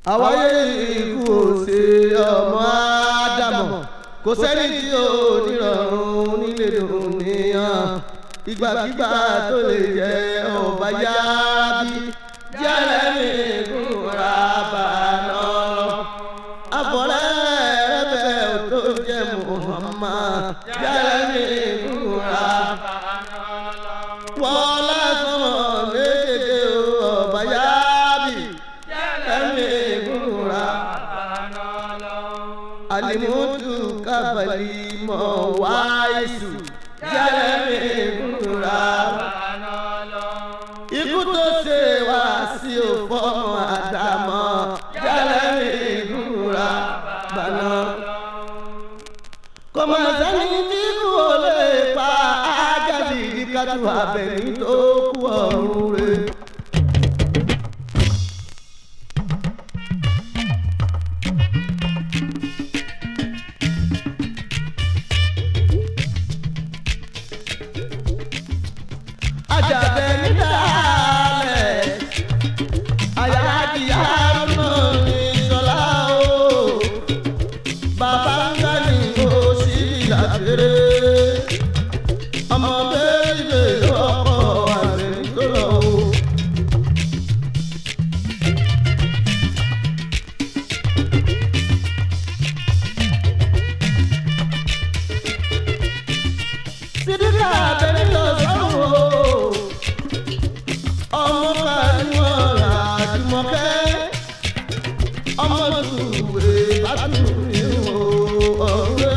àwáyé ikú òsè ọmọ ádámọ̀ kò sẹ́ni tí ò nírọ̀rùn nílé dùnìyàn ìgbàkigbà tó lè jẹ́ ọba yábí jẹ́lẹ̀ mi kúra bàánà lọ. àbọ̀rẹ́ rẹ̀bẹ̀ tó jẹ́ Muhammad jẹ́lẹ̀ mi kúra wọ́n lásán méjèèjì ọba yábí jẹ́lẹ̀ mi kúra alimutu kabali mọ wáìsù jẹrẹmí kúra ikú tó ṣe wá sí òfọmọ àdàmọ jẹrẹmí kúra gbaná kọmọsẹni tí kú ò lè pa ájáde ìdíkàtú abẹni tó kú ọ̀run rẹ̀. ajabẹ nídàálẹ̀ ayáàdìyá mọ̀ ní sọlá o bàbá ńlá ni ó sì yàgbére ọmọ bẹ́ẹ̀ ọkọ̀ àgbẹ̀ nítorọ̀ o. sídìkà abẹ́rẹ́ lọ sọ́run o ọmọ kàníwọ̀n àjùmọ̀kẹ́ ọmọ tùwé bàtúwé o ọ̀rẹ́